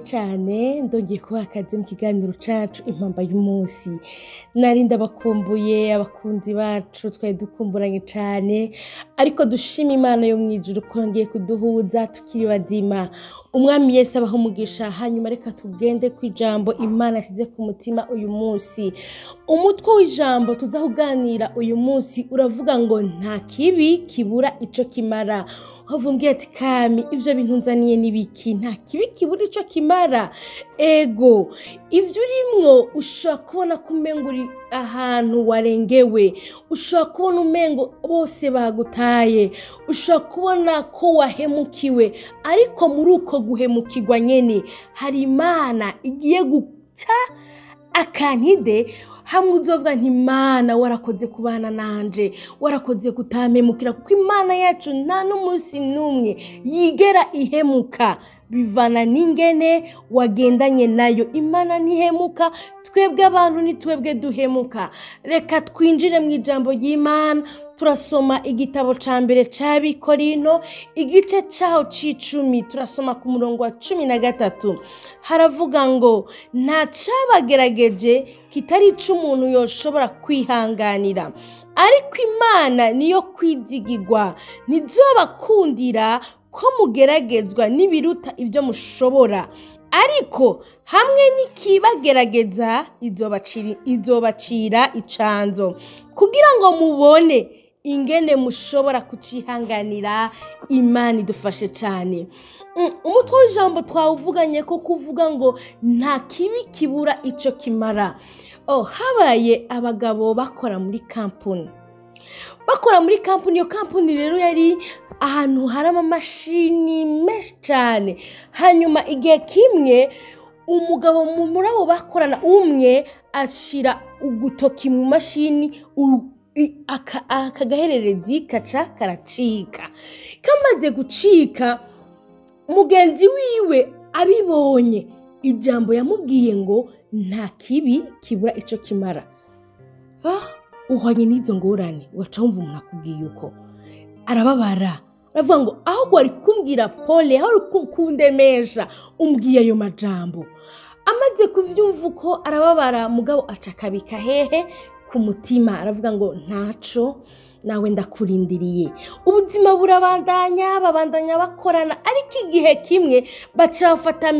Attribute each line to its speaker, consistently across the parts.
Speaker 1: cyane ndongeye kubaha akazi mu kiganiro cacu impamba y'umunsi nari ndabakumbuye abakunzi bacu twari dukumburanye cyane ariko dushima imana yo mu ijuru kongeye kuduhuza tukiri bazima umwami yesu abaho umugisha hanyuma reka tugende ku ijambo imana yashyize ku mutima uyu munsi umutwe w'ijambo tuza kuganira uyu munsi uravuga ngo nta kibi kibura ico kimara havumbwiye ati kami ibyo bintu nzaniye n'ibiki nta kibi kibura ico kimara ego ibyo urimwo ushobora kubona ko umengo uri ahantu warengewe ushobora kubona umengo bose bagutaye ushobora kubona ko wahemukiwe ariko muri uko guhemukirwa nyene hari imana igiye guca akantide hamwe uzovuga nti imana warakoze kubana nanje warakoze kutampemukira kuko imana yacu nta n'umunsi n'umwe yigera ihemuka bivana n'ingene wagendanye nayo imana ntihemuka twebwe abantu ni twebwe duhemuka reka twinjire mu ijambo ry'imana turasoma igitabo ca mbere ca bikorino igice caho c'icumi turasoma ku murongo wa cumi na gatatu haravuga ngo nta cabagerageje kitari ic'umuntu yoshobora kwihanganira ariko imana niyo kwizigirwa ntizobakundira ko mugeragezwa n'ibiruta ibyo mushobora ariko hamwe n'ikibagerageza izobacira icanzo kugira ngo mubone ingene mushobora kucihanganira imana idufashe cyane umutwe w'ijambo twawuvuganye ko kuvuga ngo nta kibi kibura icyo kimara habaye abagabo bakora muri kampani bakora muri kampani iyo kampani rero yari ahantu hari amamashini menshi cyane hanyuma igihe kimwe umugabo muri abo bakorana umwe ashyira ugutoki mu mashini aka gahererezi kaca karacika kamaze gucika mugenzi wiwe abibonye ijambo yamubwiye ngo nta kibi kibura icyo kimara uhwanye n'izo ngorane waca wumva umuntu akubwiye uko arababara aravuga ngo aho wari kumbwira pole aho uri kundemesha umbwiye ayo majambo amaze kubyumva uko arababara mugabo aca akabika hehe ku mutima aravuga ngo ntaco nawe ndakurindiriye ubuzima burabandanya babandanya bakorana ariko igihe kimwe baca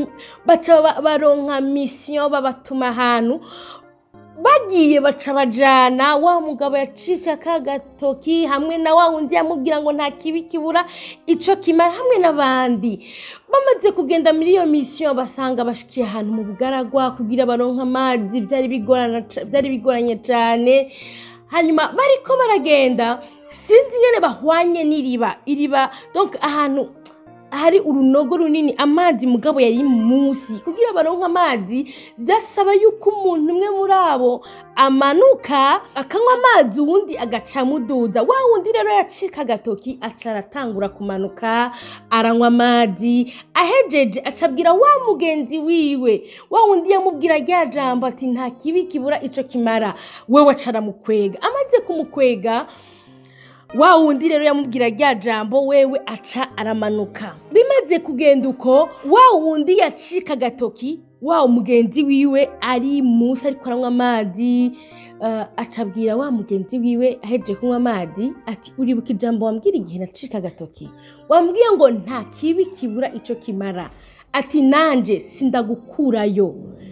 Speaker 1: baronka misiyo babatuma ahantu bagiye baca bajana wa mugabo yacika ka gatoki hamwe na wa wundi yamubwira ngo nta kibi kibura icyo kimara hamwe n'abandi bamaze kugenda muri iyo misiyo basanga bashikiye ahantu mu bugaragwa kugira baronke amazi byari bigoranye cyane hanyuma bariko baragenda sinzi ingene bahwanye n'iriba iriba ahantu hari urunogo runini amazi mugabo yari munsi kugira baronke amazi byasaba yuko umuntu umwe muri abo amanuka akanywa amazi uwundi agaca muduza wa wundi rero yacika agatoki aca aratangura kumanuka aranywa amazi ahejeje acabwira wa mugenzi wiwe wa wundi yamubwira rya jambo ati nta kibi kibura ico kimara wewe aca aramukwega amaze kumukwega wa wundi rero yamubwira rya jambo wewe aca aramanuka bimaze kugenda uko wa wundi yacika agatoki wa mugenzi wiwe ari munsi ariko aranywa amazi acabwira wa mugenzi wiwe aheje kunywa amazi ati uribuka ijambo wambwira igihe nacika agatoki wambwiye ngo nta kibi kibura icyo kimara ati nanjye sindagukurayo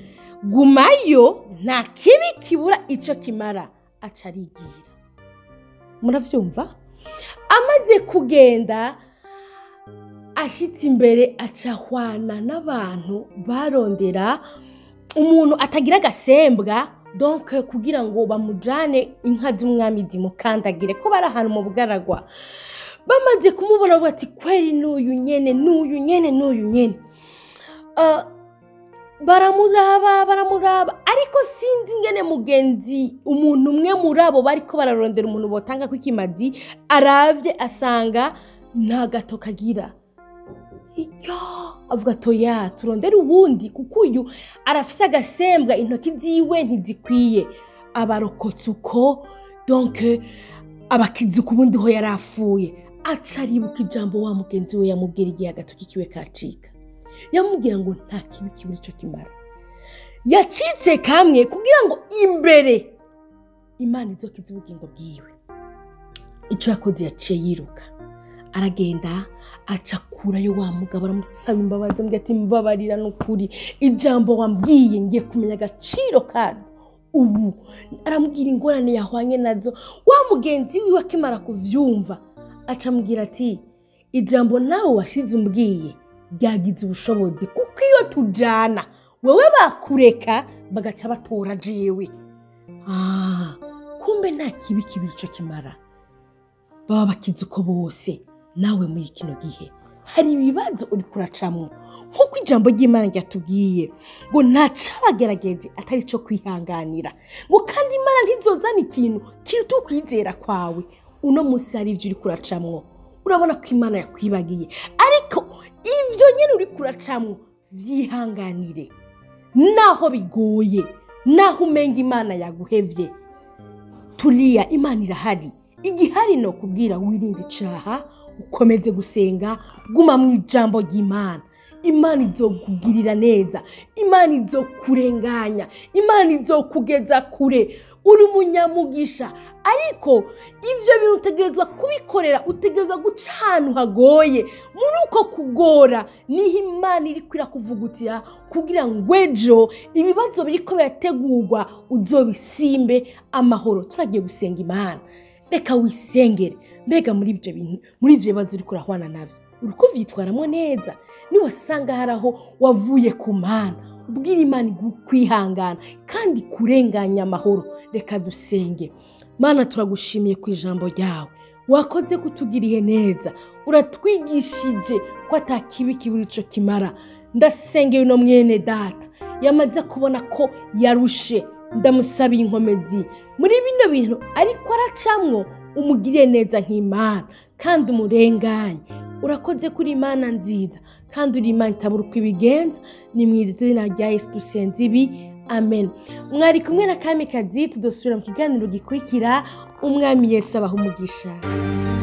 Speaker 1: gumayo nta kibi kibura icyo kimara aca arigira murabyumva amaze kugenda ashyitse imbere acahwana n'abantu barondera umuntu atagira agasembwa donke kugira ngo bamujyane inka z'umwami zimukandagire ko bari ahantu mu bugaragwa bamaze kumubona bati kweri n'uyu nyene n'uyu nyene n'uyu nyene baramuraba baramuraba ariko sinzi ingene mugenzi umuntu umwe muri abo bariko bararondera umuntu botanga ko ikimazi aravye asanga nta gato kagira iyo avuga atoya turondere uwundi kuko uyu arafise agasembwa intoki ziwe ntizikwiye abarokotse uko donke abakizi ku bundi ho yari afuye aca aribuka ijambo wa mugenzi we yamubwira igihe agatoki kiwe kacika yamubwira ngo nta kibi kibura icyo kimara yacitse kamwe kugira ngo imbere imana izokize ubugingo bwiwe icyo yakoze yaciye yiruka aragenda aca kurayo wa mugabo aramusaba imbabazi amubwira ati mbabarira ni ukuri ijambo wambwiye ngiye kumenya agaciro karyo ubu aramubwira ingorane yahwanye nazo wa mugenzi wiwe akimara kuvyumva aca amubwira ati ijambo nawe wasize umbwiye ryagize ubushobozi kuko iyo tujana wewe bakureka bagaca batora jewe ah kumbe nta kibi kibiri ico kimara baba bakizi uko bose nawe muri kino gihe hari ibibazo uri kuracamwo nk'uko ijambo ry'imana ryatubwiye ngo nta cabagerageje atari cyo kwihanganira ngo kandi imana ntizozana ikintu kiruta ukwizera kwawe uno munsi hari ibyo uri kuracamwo urabona ko imana yakwibagiye ariko ibyo nyine uri kuracamwo byihanganire naho bigoye naho umenga imana yaguhevye turiya imana irahari igihari ni ukubwira wirinde icaha ukomeze gusenga guma mu ijambo ry'imana imana izokugirira neza imana izokurenganya imana izokugeza kure uri umunyamugisha ariko ibyo bintu utegerezwa kubikorera utegerezwa guca ahantu hagoye muri uko kugora niho imana iri kwirakuvugutira kugira ngo ejo ibibazo biriko birategurwa uzobisimbe amahoro turagiye gusenga imana reka wisengere mbega muri ibyo bintu muri ibyo bibazo uri kurahwana nabyo uri kubyitwaramo neza niwasanga hari aho wavuye ku mana ubwira imana kwihangana kandi kurenganya amahoro reka dusenge mana turagushimiye ku ijambo ryawe wakoze kutugiriye neza uratwigishije ko atakibi kibura icyo kimara ndasengeye uno mwene data yamaze kubona ko yarushe ndamusabiye inkomezi muri bino bintu ariko aracamwo umugire neza nk'imana kandi umurenganye urakoze kuri imana nziza kandi uri imana itabura uko ibigenza ni mu izina rya yesu dusenze ibi amen mwari kumwe na kamikazi tudasubira mu kiganiro gikurikira umwami yesu abaha umugisha